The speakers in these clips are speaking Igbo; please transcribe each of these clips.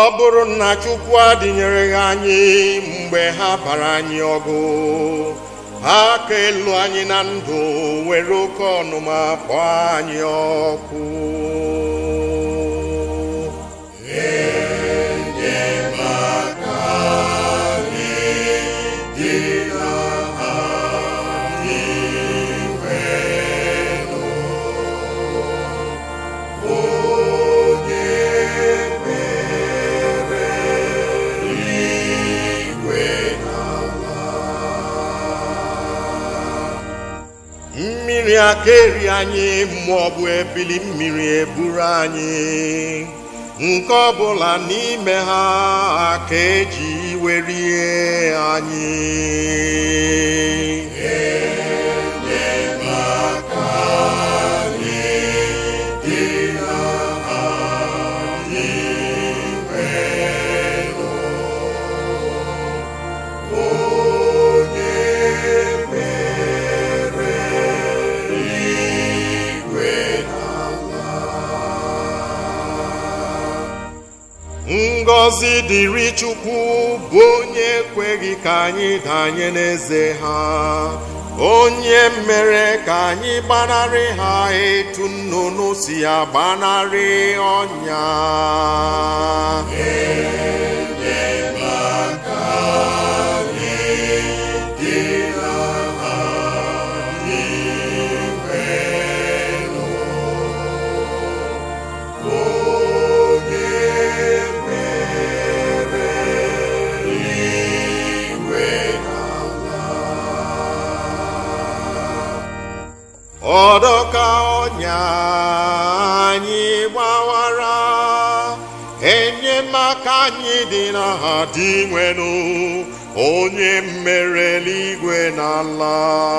bụrụ na Chukwu adịnyereghị anyị mgbe ha bara anyị ọgụ ha ka elu anyị na ndụ were oke ọnụma kpọọ anyị ọkụ mmiri aka eri anyị mmụọ bụ ebili mmiri eburu anyị nke ọbụla n'ime ha ka eji werie anyị ngọzi dịrị chukwu bụ onye ekweghị ka anyị danye n'eze ha onye mere ka anyị gbanarị ha etu nnụnụ si agbanarị ọnya ọdọka ọnya anyị gbawara enyemaka anyị dị na ha dị nwenu onye mere eluigwe na ala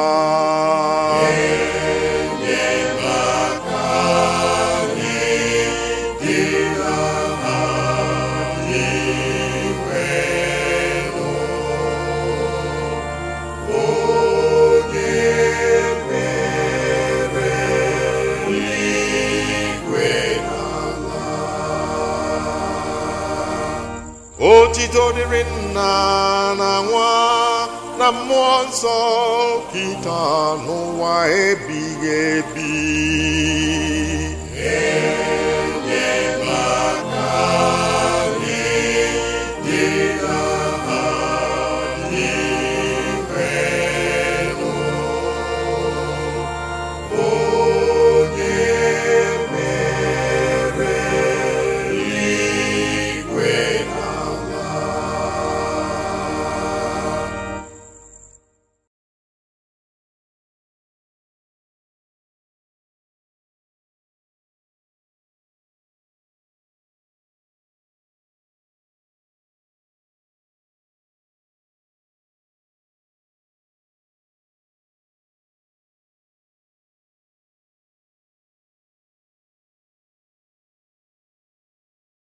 otito dịrị nna na nwa na mmụọ nsọ kịta n'ụwa ebighị ebi